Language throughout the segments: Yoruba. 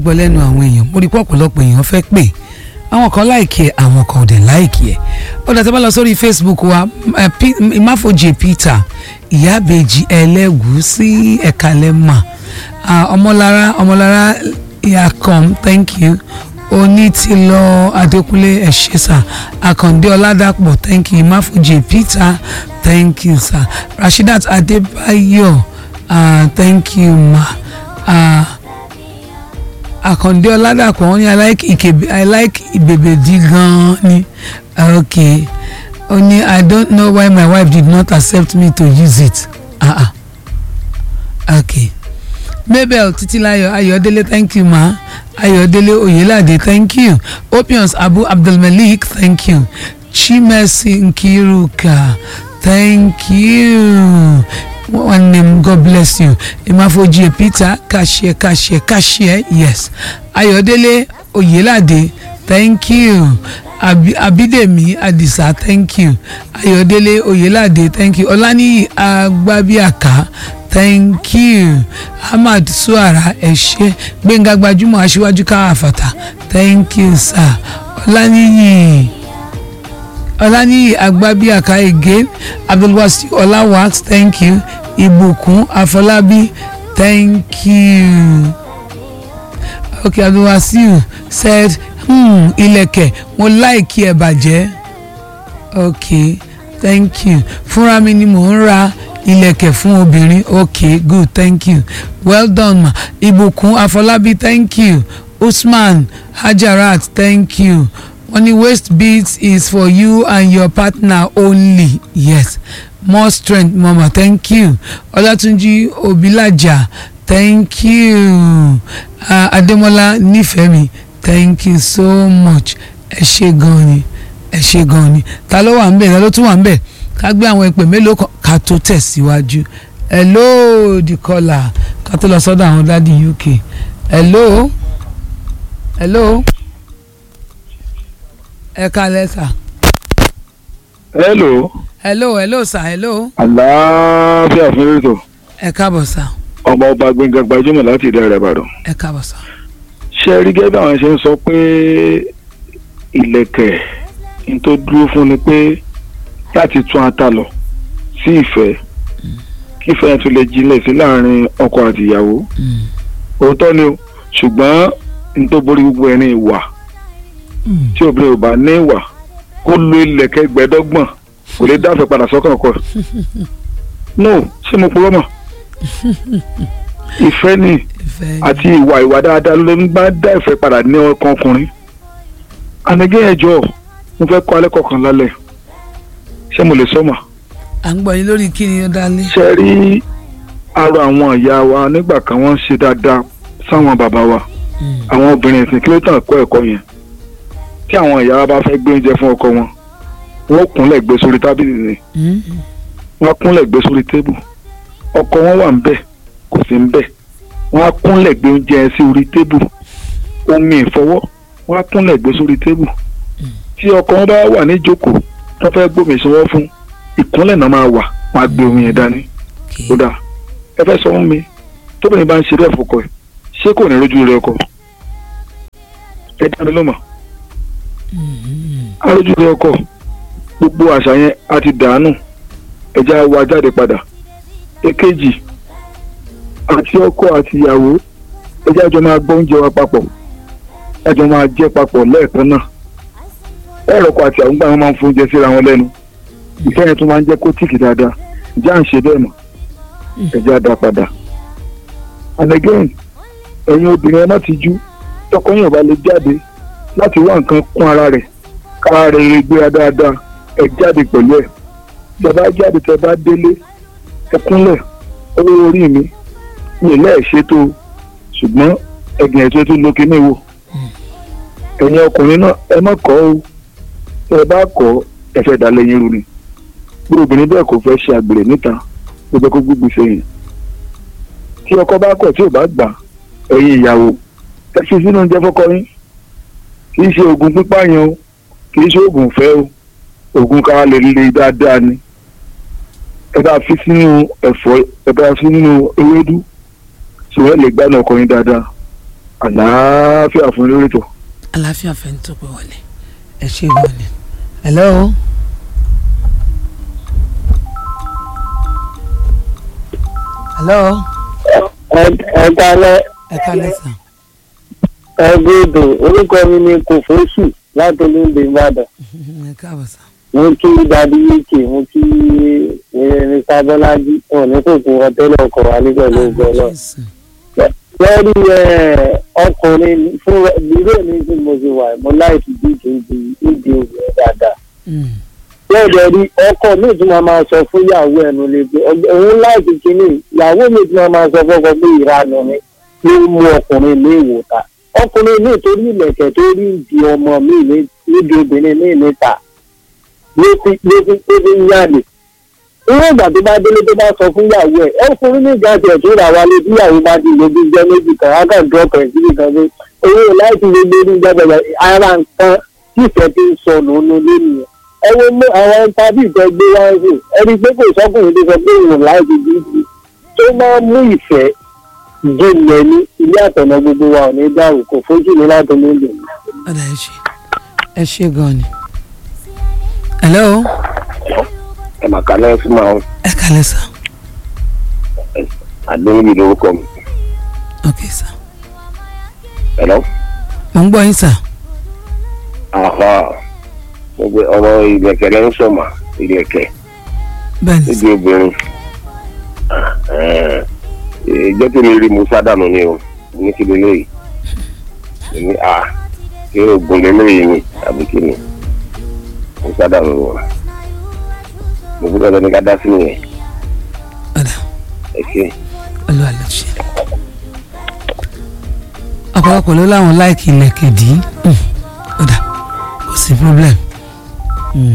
gbọ́ lẹ́nu àwọn èèyàn mo rí pé ọ̀pọ̀lọpọ̀ èèyàn fẹ́ pè àwọn kan láìkí ẹ̀ àwọn kan ò dẹ̀ láìkí ẹ̀ ó dàtẹ́ bá lọ sórí Facebook wa eh, P- Imáfojì Peter ìyábẹ̀jì ẹlẹ́gùúsí ẹ̀kalẹ́mà ah, ọmọlára ọmọlára yakom thank you onítìlọ adékúnlé ẹ̀ṣẹ̀sà àkàndé ọládàpọ̀ thank you Imáfojì Peter thank you sir rasheedat adébáyọ̀ ah, thank you ma. Uh, àkàndé ọládàpọ̀ wọ́n ní i like ìkèbè i like ìbèbèdí gan-an ni ok ó ní i don't know why my wife did not accept me to use it ah ah ok mabel titilayo ayọ̀délé thank you ma ayọ̀délé oyelade thank you opions abu abdulmalik thank you chimesi nkiruka thank you one name god bless you imafoji peter cashier cashier cashier yes ayọ̀délé oyelade thank you Abi, abidemi adisa thank you ayọ̀délé oyelade thank you ọláníyì agbábíàká thank you ahmad suara ẹ̀ṣẹ́ gbẹ̀ngà gbajúmọ̀ aṣíwájú káfàtà thank you sir ọláníyì ọláníyì agbábíàká again abdulwasi ọláwàx thank you ìbùkún afọlábí thank you okay abdulwasiu said hmm, ilẹ̀kẹ̀ mo láìkí ẹ̀ bàjẹ́ okay thank you fúnra mi ni mò ń ra ilẹ̀kẹ̀ fún obìnrin okay good thank you well done ma ìbùkún afọlábí thank you usman hajarat thank you wọ́n ní waist beads is for you and your partner only yes more strength mama thank you ọlátúnjí obilaja thank you uh, adémọlá nífẹ̀mí thank you so much ẹ ṣé gan ni ẹ ṣé gan ni ta ló wà ń bẹ̀ ta ló tún wà ń bẹ̀ ká gbé àwọn ìpè mélòó kan ká tó tẹ̀síwájú hello the caller ká tó lọ sọ́dọ̀ àwọn dádì uk hello hello ẹ kálẹ́ sà hello hello hello sà hello àlàáfíà fún ètò ẹ káàbọ̀ sà ọmọ ọba gbẹngàn gbajúmọ̀ láti ìdá rẹ̀ ìbàdàn ẹ káàbọ̀ sà ṣe rí gẹ́gẹ́ bí àwọn ṣe ń sọ pé ìlẹ̀kẹ̀ n tó dúró fún ni pé láti tún ata lọ sí ìfẹ́ kí ìfẹ́ yẹn tún lè jinlẹ̀ sí láàrin ọkọ àti ìyàwó òótọ́ ni o ṣùgbọ́n n tó borí gbogbo ẹni ìwà tí obìnrin ò bá ní ìwà kó lo ìlẹ̀kẹ̀ gbẹ́dọ́gbọ̀n kò lè dáfẹ́ padà sọ́kàn ọkọ ẹ̀. no ṣé mo purọ́ mọ̀ ìfẹ́ ni ìfẹ́ àti ìwà ìwà dáadáa ló ń bá dá ìfẹ́ padà ní ọkàn ọkùnrin ànigẹ́ ẹ̀jọ́ mo fẹ́ kọ́ alẹ́ kọ̀ọ̀kan lálẹ́ ṣé mo lè sọ́mà à ń gbọ́ yín lórí kí ni ó dálé ṣe rí ara àwọn ìyá wa nígbà kan wọ́n ń ṣe dáadáa sáwọn bàbá wa àwọn obìnrin ìsìn kí ló tàn kọ́ ẹ̀kọ́ yẹn tí àwọn ìyá wa bá fẹ́ gbé oúnjẹ fún ọkọ wọn wọ́n kúnlẹ̀ gbé sórí tábìlì ni wọ́n kúnlẹ̀ gbé sórí tébù ọkọ wọn wà ń bẹ̀ kò sí ń bẹ̀ wọ́n á kúnlẹ̀ gbé oúnjẹ yẹn sí orí tébù omi ìfọwọ́ wọ́n á kúnlẹ̀ gbé sórí tébù tí ọkọ wọn bá wà ní ìjókòó tó fẹ́ gbómi ìsanwó fún ìkúnlẹ̀ náà máa wà wọ́n á gbé omi yẹn dání ó dà ẹ fẹ́ sọ fún mi tóbìnrin bá ń ṣe bẹ́ẹ̀ fọkọ ẹ̀ ṣé kò ní rójú rẹ ọkọ ẹ dá mi lọ́mọ arójú rẹ ọkọ gbogbo àṣà yẹn a ti dànù ẹja wa jáde padà èkejì àti ọkọ àti ìyàwó ẹja jọ máa gbọ́ oúnjẹ wa papọ̀ ẹjọ máa jẹ papọ̀ lẹ́ẹ̀kan náà ẹ̀rọ ọkọ àti àwọn gbà wọn máa ń fún oúnjẹ síra wọn lẹ́nu ìfẹ́ yẹn tún máa ń jẹ́ kó tíìkì dáadáa ìjà ń ṣe bẹ́ẹ̀ mọ̀ ẹja dá padà and again ẹ̀yin obìnrin ẹ má ti jú tọkọ yẹn ò bá lè jáde láti wá nǹkan kún ara rẹ̀ kára rẹ̀ rẹ̀ gbéra dáadáa ẹ jáde pẹ̀lú ẹ̀ tẹ bá jáde tẹ bá délé ẹ kúnlẹ̀ owó orí mi mi lẹ́ẹ̀ ṣètò ṣùgbọ́n ẹ̀gbìn ẹ̀tọ́ tó lókè ní ìwò ẹ̀yin ọkùnrin náà ẹ má kọ́ o ẹ bá kọ́ ẹ fẹ́ dá lẹ́yìn rú ni bí obìnrin bẹ́ẹ̀ kò fẹ́ ṣe àgbèrè níta ó jẹ́ kó gbígbì sẹ́yìn tí ọkọ bá kọ̀ tí ò bá gbà ẹ̀yin ìyàwó ẹ fi sínú oúnjẹ fọ́kọ yín kì í ṣe oògùn pípààyàn o kì í ṣe oògùn fẹ́ o oògùn kára lè le dáadáa ni ẹ bá fi sínú ẹ̀fọ́ ẹ bá fi nínú ewédú ṣùgbọ́n ẹ lè gbádùn ọkọ yín dáadáa àlàáfíà fún lórí tó. àlàáfíà fẹ́ ń tó pé wọlé ẹ ṣe gan ni. hello. hello. ẹ kalẹ ẹ kálẹ̀ sà. ẹ gbọdọ orúkọ mi ni kòfóṣù láti olóńgbò ìbàdàn ẹ káàbọ̀ sà. mo kí dadi yíkè mo kí irin sábọlájí wọn ní kòkó ọtẹlẹ ọkọ wa ní pẹ̀lú ọgbọ náà Jésù. lórí ọkùnrin fún ìdílé mi tí mo ti wà mo láìsí díje ìdí ìdí obìnrin dáadáa Mm. bẹ́ẹ̀ dẹ̀ rí ọkọ mi tí wọ́n máa sọ fún ìyàwó ẹnu lè pé òun láìsí kínní ìyàwó mi tí wọ́n máa sọ fọ́kọ pé ìranù ni ló mú ọkùnrin ní ìwòta ọkùnrin mi torí ìlẹ̀kẹ̀ tó rí ìdí ọmọ mi ní- níbi obìnrin mi níta ló fi ló fi ló fi ń yàlè irú ìgbà tó bá délé tó bá sọ fún ìyàwó ẹ ọkùnrin ní ìgbà tiẹ̀ tó rà wálé tí ìyàwó bá ti lè bí jẹ́ méjì kan á kàn dúró pẹ̀ síbi kan pé owó láìsí lè gbé ní ìjọba ara nǹkan tí ìfẹ́ ti ń sọnù nínú lónìí ẹ wo mú àwọn tábì ìjọ gbé wá ń sè ẹni pé kò sọkùnrin tó sọ pé òun láìsí bíbí tó máa ń mú ìfẹ́ jinlẹ̀ ní ilé àtọ̀nà gbogbo wa ò ní dáhùn kò fojú mi láti nílò. ọ̀dà ẹ ṣe ẹ ṣe gan ni. hello. ẹ mà kálẹ̀ fún ma ẹ kálẹ̀ sà. àdéhùn yìí lórúkọ mi ok sà. ẹ̀lọ́ mo ń gbọ́ yín sà. àhà gbogbo ọ̀rọ̀ ìlẹ̀kẹ̀ lẹ́ ń sọ̀mà ìlẹ̀kẹ̀ bẹ́ẹ̀ ni sà. níbi obìnrin ìjọ́ tí mi rí musa dànù ni o ní kí lélẹ́yìí ní à kí oògùn lélẹ́yìí ni àbí kí ni musa dànù ni o mo gbọ́dọ̀ lọ ní ká dá sí nìyẹn ọ̀dà ẹ ṣe. olúwa ló ṣe. ọ̀pọ̀lọpọ̀ ló láwọn láìkì ilẹ̀kẹ̀ dì í Mm. ọ̀dà kò sí problem. Mm.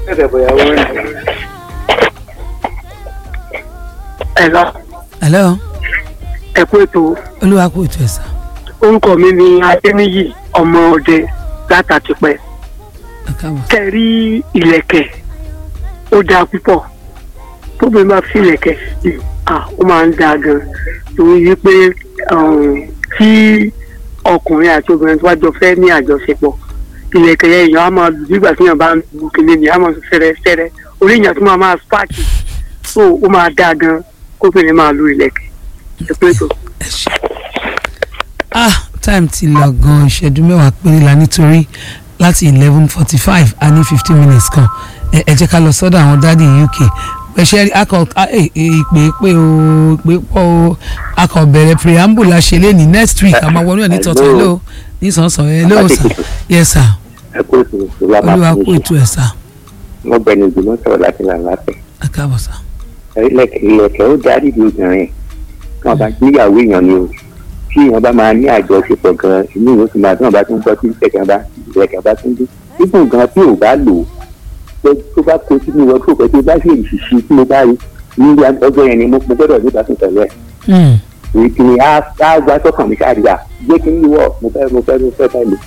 ẹ lọ hello. ẹ kú ètò olúwa kò tó ẹ sà. orúkọ mi ni adéníyì ọmọ ọdẹ látàtìpẹ ẹ káàbọ̀. kẹrí ìlẹ̀kẹ̀ ó dáa púpọ̀ tóbi máa fi ìlẹ̀kẹ̀ sí i ah, ó máa ń dáa gan torí wípé um, tí ọkùnrin àti obìnrin tó bá jọ fẹ́ ní àjọṣepọ̀ ìlẹ̀kẹ̀ yẹn èèyàn á máa lù nígbà tí èèyàn bá ń lu kìnìún ni á máa fẹ́rẹ́ fẹ́rẹ́ orí èèyàn tó máa máa spáàkì so ó máa dáa gan kóbìnrin máa lu ìlẹ̀kẹ̀ ẹ pé tó. ẹ ṣe. ah time ti lọ gan ìṣẹ́jú mẹ́wàá péré la nítorí láti eleven forty five a ní fifteen minutes kan ẹ ẹ jẹ́ ká lọ sọ́dọ̀ àwọn dádì uk ẹ̀ṣẹ́ akọ a- ẹ- ẹ- ìpè pé o ìpè pọ̀ o akọ bẹ̀rẹ̀ preamble la ṣe léni next week a máa wọnú ẹ̀ ní tọ̀tọ̀ hello ní sànsàn hello sir yes sir ẹ kó ètò ìṣòro olúwa kú ètò ẹ̀ sir mo bẹ̀rù ìgbìmọ̀ sọ̀rọ̀ láti là lápẹ̀. ẹ káàbọ̀ sir. ilẹ̀kẹ̀ ilẹ̀kẹ̀ ó darí ìlú obìnrin tí wọ́n bá níyàwó èèyàn ni o tí èèyàn bá máa ní àjọṣepọ̀ gan inú ìwé tó máa tí wọ́n bá tún gbọ́ tí ìlẹ̀kẹ̀ bá ìlẹ̀kẹ̀ bá tún dé ibùn gan tí ò bá lò ó pé tó bá kó sínú ìwọ tó pẹ́ tó bá sì ṣìṣì tí mo bá rí ní ọjọ́ yẹn ni mo mo gbọ́dọ̀ nípa tún tẹ̀lé ẹ̀ Mm. èyí kì í á á gbá sọ́kàn mi káàdìgbà jẹ́ kí n yíwọ́ mo fẹ́ mo fẹ́ mo fẹ́ fẹ́ lò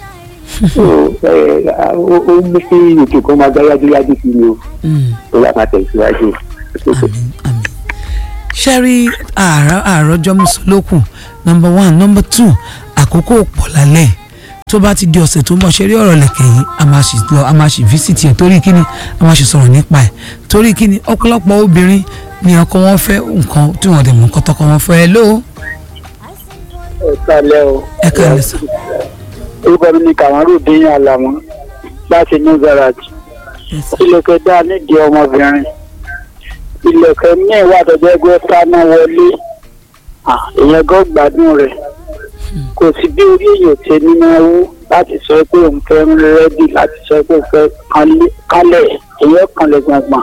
ó ó mú kí ètò kan máa gbá yájúyájú sí mi o Mm. tó bá máa tẹ̀síwájú. àmín àmín ṣẹ́rí àárọ̀ àárọ̀jọ́ mùsùlùkùn nọmba one nọmba two àkókò pọ̀ lálẹ́ tó bá ti di ọ̀sẹ̀ tó ń bọ̀ ṣeré ọ̀rọ̀ lẹ̀kẹ̀ yìí a máa ṣì lọ a máa ṣì visit ẹ̀ torí kíni a máa ṣì sọ̀rọ̀ nípa ẹ̀ torí kíni ọ̀pọ̀lọpọ̀ obìnrin ni ọkọ wọn fẹ́ nǹkan tí wọ́n dẹ̀ mú nǹkan tọkọ wọn fẹ́ ẹ ló ẹ kálẹ́ o. ẹ kàlẹ́ sọ. orúkọ mi ni kàmárù dín àlàmọ́ láti new garage ilẹ̀kẹ̀ dá nídìí ọmọbìnrin ilẹ̀kẹ̀ míì wà tọ́jú ẹgbẹ́ sáná wọlé Ah, èèyàn gan gbádùn rẹ̀ kò sí bí orí èèyàn ti ní máa wú láti sọ pé òun fẹ́ ń rẹ́dì láti sọ pé òun fẹ́ kánlé- kálẹ̀ èèyàn kanlẹ̀ gbọ̀ngbọ̀n.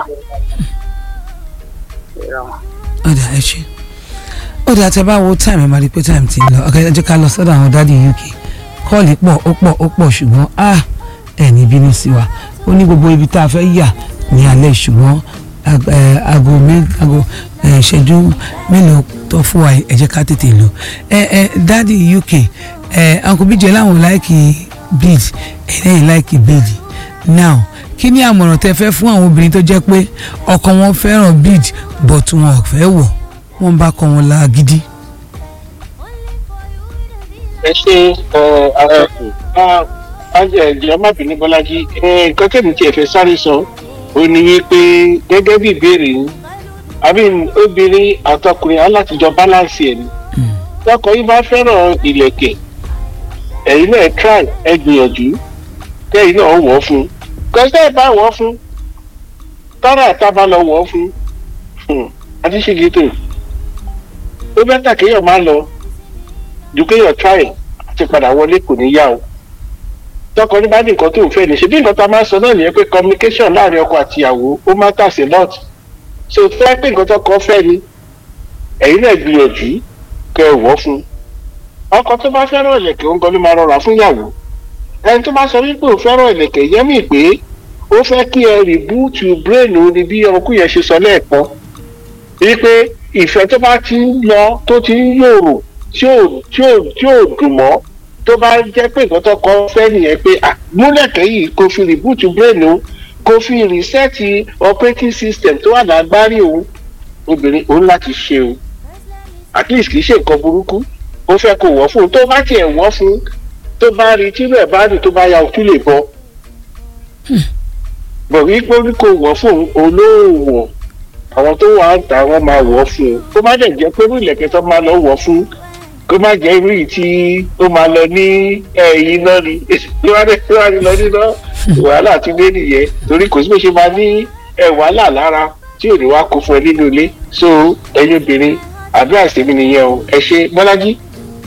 ọ̀dà ẹ ṣe ọ̀dà tẹ bá wo time ẹ máa rí i pé time ti ń lọ ọ̀gá ẹ jẹ́ ká lọ sọ́dọ̀ àwọn dádì uk kọ́ọ̀lì pọ̀ ó pọ̀ ó pọ̀ ṣùgbọ́n ah ẹ̀ ní bínú sí wa ó ní gbogbo ibi tá a fẹ́ yà ní alẹ́ ṣùgbọ́n ag- ẹ, aago mé- aago ẹ, ìṣẹ́jú mélòó tó fún wa yìí, ẹ jẹ́ ká tètè lò ẹ ẹ dádì uk ẹ uncle bíjẹ láwọn láìkì bead ẹ̀yìn láìkì bead now kí ni àmọ̀ràn tẹ fẹ́ fún àwọn obìnrin tó jẹ́ pé ọkọ wọn fẹ́ràn bead but wọn ò fẹ́ wọ̀ wọ́n bá kọ́ wọn la gidi. ẹ ṣe àtọkù ẹjọ má bínú bọlájí nǹkan tẹ̀mí tí ẹ fẹ́ sáré sọ ó ní wípé gẹ́gẹ́ bí ìbéèrè yín àbí obìnrin àtọkùnrin alátijọ́ balance ẹ̀ ni lọ́kọ̀ yín bá fẹ́ràn ìlẹ̀kẹ̀ ẹ̀yin náà try ẹ gbìyànjú kẹ́yìn náà wọ̀ fún un kọ́sẹ́ ẹ̀ bá wọ̀ fún tọ́rọ̀ àtàbà lọ wọ̀ fún àti ṣègìtò ó bẹ́tà kéèyàn má lọ ju kéèyàn try àti padà wọlé kò ní yá o tọkọ ní bá ní nǹkan tó ń fẹ́ ní ṣe bí nǹkan tá a máa ń sọ náà nìyẹn pé communication láàrin ọkọ àti ìyàwó ó matters a lot so tó wá pé nǹkan tọkọ fẹ́ ni ẹ̀yin náà gbìyànjú kẹ́ ẹ wọ̀ fún ọkọ tó bá fẹ́ràn ìlẹ̀kẹ̀ ó ń gan ló máa rọra fún ìyàwó ẹni tó bá sọ wípé ò fẹ́ràn ìlẹ̀kẹ̀ yẹn mì pé ó fẹ́ kí ẹ rìbúùtù brain ni bí ọkùnrin yẹn ṣe sọ lẹ́ẹ̀kan wípé ìfẹ́ tó bá ti ń lọ tó ti ń yòrò tí ò tí ò tí ò dùn mọ́ tó bá jẹ́ pé nǹkan tó kọ́ fẹ́ nìyẹn pé múlẹ̀kẹ́ yìí kò fi rìbúùtù brain o kò fi rìsẹ́ẹ̀tì operating system tó wà lágbárí òun obìnrin òun láti ṣe o at least kì í ṣe nǹkan burúkú ó fẹ́ kó wọ́ fún un tó bá tiẹ̀ wọ́ fún un tó bá rí tí bẹ́ẹ̀ bá rí tó bá ya òtú lè bọ́ bọ̀ wípé kó wọ́ fún un olóòwò àwọn tó wà ń ta wọn máa wọ̀ fún un tó bá dẹ̀ jẹ́ pé irú ìlẹ̀kẹ̀ tó máa lọ wọ̀ fún un kó má jẹ́ irú yìí tí ó máa lọ ní ẹ̀yìn náà ni tó bá dẹ̀ tó bá lọ nínú wàhálà tí dé nìyẹn torí kò sí bó ṣe máa ní ẹ̀ wàhálà lára tí ò ní wá kó fún ẹ nínú ilé so ẹ̀yin obìnrin àdúrà sí mi nìyẹn o ẹ ṣe bọ́lájí.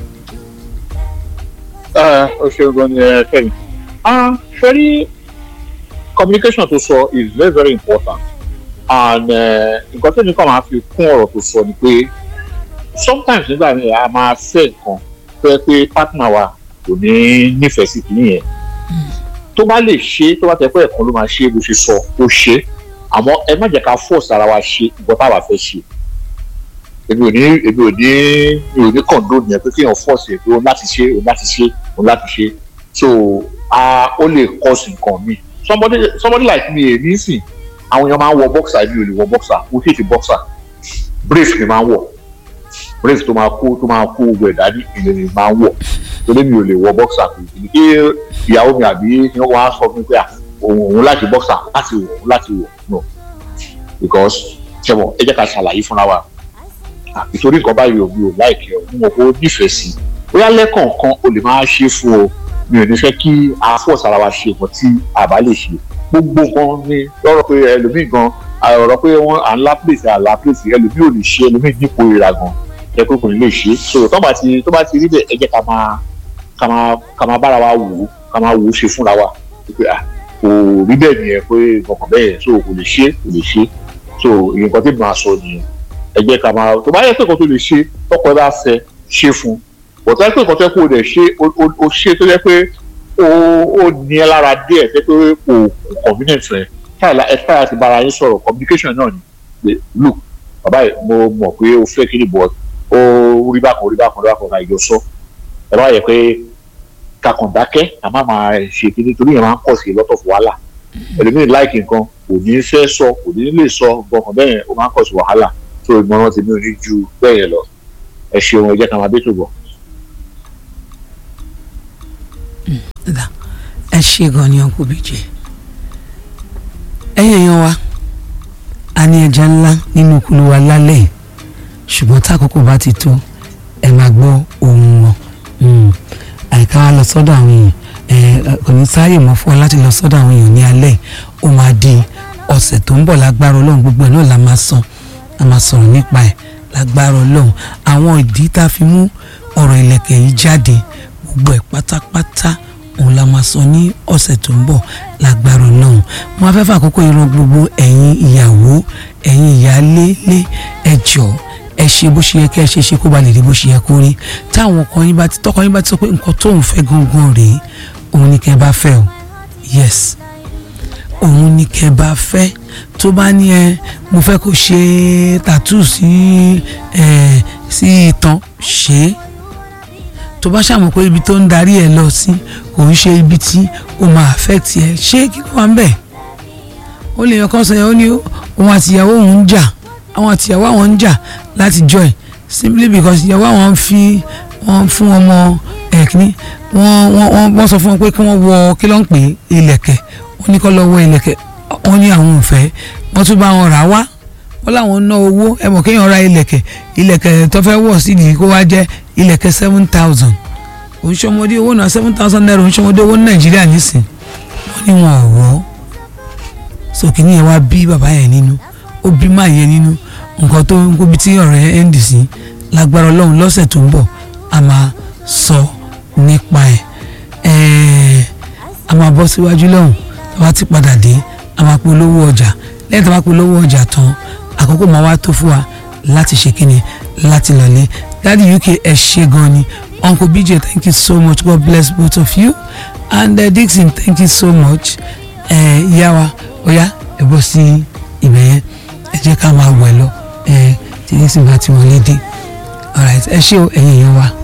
ó ṣe gan ni ẹ kẹ́yìn. ṣe rí communication tó sọ is very very important and nǹkan tó ní kàn máa fi kún ọ̀rọ̀ tó sọ ni pé sometimes nígbà míì a máa fẹ́ nǹkan tó yẹ pé partner wa kò ní nífẹ̀ẹ́ sí kìíní yẹn tó bá lè ṣe tó bá tẹ pé ẹ̀kan ló máa ṣe bó ṣe sọ ó ṣe àmọ́ ẹ má jẹ́ ká force ara wa ṣe nǹkan táwa fẹ́ ṣe èmi ò ní èmi ò ní mi ò ní condone yẹn pé kéèyàn force ẹ̀ pé òun láti ṣe òun láti ṣe òun láti ṣe so ó lè cause nǹkan mi somebody somebody like me èmi sìn àwọn èèyàn máa ń wọ boxer èmi ò lè wọ boxer mo hate boxer brief ni máa ń wọ brief tó máa kó tó máa kó gbogbo ẹ̀dá ní ìlẹ̀ ni máa ń wọ̀ torí mi ò lè wọ boxer kò sí kí ìyàwó mi àbí wọ́n á sọ fún mi pé òun òun láti boxer láti wọ̀ òun láti wọ̀ no because ṣẹ́wọ̀n ẹ jẹ́ ká ṣàlàyé fúnra wa nítorí nǹkan báyìí ò mi ò láìkẹ́ ọ̀ mo kò nífẹ̀ẹ́ sí bóyá lẹ́kọ̀ọ̀kan o lè máa ṣe fún o mi ò ní fẹ́ kí a force ara wa ṣe nǹkan tí a bá lè ṣe gbogbo nǹkan ni lọ́rọ̀ pé ẹlòmíì gan ọ̀rọ̀ pé wọ́n à ń lá place à ń lá place ẹlòmíì ò lè ṣe ẹlòmíì dípò ìra gan ẹ pé kò ní lè ṣe so tó bá ti tó bá ti rí bẹ́ẹ̀ ẹ jẹ́ ká máa ká máa ká máa bára wa wò ó ká máa wò ó ṣe fúnra wa pé à kò rí bẹ́ẹ̀ nìyẹn pé nǹkan bẹ́ẹ̀ so kò lè ṣe kò lè ṣe so nǹkan tí màá sọ nìyẹn ẹ jẹ́ ká máa tó bá yẹ pé nǹkan tó lè ṣe tọkọ bá fẹ́ ṣe fún bọ̀tá pé nǹkan tó yẹ kó o dẹ̀ ṣe o ṣe tó yẹ pé o o ní ẹ lára díẹ̀ tẹ́ pé o kò convenient rẹ káyà ẹ káyà ti bára yín sọ̀rọ̀ communication náà ni pé look bàbá yìí mo mọ̀ pé o fẹ́ kí ni bọ̀ ó rí bákan rí bákan rí bákan ká ìjọ sọ ẹ bá yẹ pé kakàn dákẹ́ àmọ́ máa ṣe kí nítorí yẹn máa ń pọ̀ sí lọ́tọ̀ fún wàhálà ẹlòmíì láìkì nǹkan kò ní fẹ́ sọ kò ní lè sọ gbọ̀ngàn bẹ́ẹ̀ ó máa ń pọ̀ sí wàhálà tó ìmọ̀ràn tèmi ò ní ju bẹ́ẹ̀ yẹn lọ ẹ ṣeun ẹ jẹ́ ká máa bẹ́ tó bọ̀. ẹ ṣe gan ni ọkọ bíjẹ ẹ̀yin èèyàn wa a ní ẹja ńlá nínú kúlú wa lálẹ́ yìí ṣùgbọ́n tákòókò bá ti tó ẹ máa gbọ́ ohùn wọn àìká wa lọ sọ́dọ̀ àwọn èèyàn kò ní sáàyè mọ́ fún wa láti lọ sọ́dọ̀ àwọn èèyàn ní alẹ́ ó máa di ọ̀sẹ̀ tó ń bọ̀ lágbára ọlọ́run gbogbo ẹ̀ náà la máa sọ a máa sọ̀rọ̀ nípa ẹ̀ lágbára ọlọ́run àwọn ìdí tá a fi mú ọ̀rọ̀ ìlẹ̀kẹ̀ yìí jáde gbogbo ẹ̀ pátápátá òun la máa sọ ní ọ̀sẹ̀ tó ń bọ̀ lágbára ọlọ́run mo fẹ́ fàkókò ìran gbogbo ẹ̀yin ìyàwó ẹ̀yin ìyálé lé ẹ jọ̀ọ́ ẹ ṣe bó ṣe yẹ kí ẹ ṣe ṣe kó ba lè rí bó ṣe yẹ kó rí táwọn ọkọ yín bá ti tọkọ yín bá ti sọ pé nǹkan tóun fẹ́ gangan rèé òun ni kẹ́ bá fẹ́ o yes òun ni kẹ́ bá fẹ́ tó bá ní ẹ mo fẹ́ kó ṣe tattoo sí ẹ sí itan ṣe é tó bá ṣàmọ̀ pé ibi tó ń darí ẹ lọ sí kò ń ṣe ibi tí ó máa affect ẹ ṣé kí ló wà ń bẹ̀ ó lè yàn kán sọ yẹn ó ní òun àtìyàwó òun ń jà àwọn àtìyàwó àwọn ń jà láti join simply because ìyàwó àwọn fi wọn fún ọmọ ẹ̀ kíní wọ́n wọ́n wọ́n wọ́n sọ fún wọn pé kí wọ́n wọ kí ló ń pè é ilẹ̀kẹ̀ wọ́n ní kó lọ wọ ilẹ̀kẹ̀ wọ́n ní àwọn ò fẹ́ wọ́n tún bá wọn rà wá wọ́n láwọn ná owó ẹ mọ̀ kéèyàn ra ilẹ̀kẹ̀ ilẹ̀kẹ̀ tó fẹ́ wọ̀ sídìí kó wá jẹ́ ilẹ̀kẹ̀ seven thousand oníṣọ́mọdé owó náà seven thousand naira oníṣọ́mọdé owó ní nàìjíríà nísìn wọ́n ní wọn ò wọ́ sókè ní ẹ wá bí bàbá yẹn nínú ó bí máa yẹn nínú nǹkan tó ń kóbi tí ọ̀rẹ́ ẹ̀ ń dì sí lágbára ọlọ́run lọ́sẹ̀ tó ń bọ̀ a máa sọ nípa ẹ̀ ẹ̀ẹ́ a máa bọ́ síwájú lọ́hùn tó bá ti padà dé a máa polówó ọjà lẹ́yìn tó bá polówó ọjà tán àkókò máa wá tó fún wa láti ṣe kíni láti lọlé dáàdi uk ẹ ṣe gan ni uncle bj thank you so much god bless both of you and uh, dixon thank you so much ẹ ìyá wa ọ̀yá ẹ bọ́ sí ibẹ̀ yẹn ẹ jẹ́ ká máa wẹ̀ lọ ẹ tí dixon bá ti wọlé dé alright ẹ ṣé o ẹ̀yin èèyàn wa.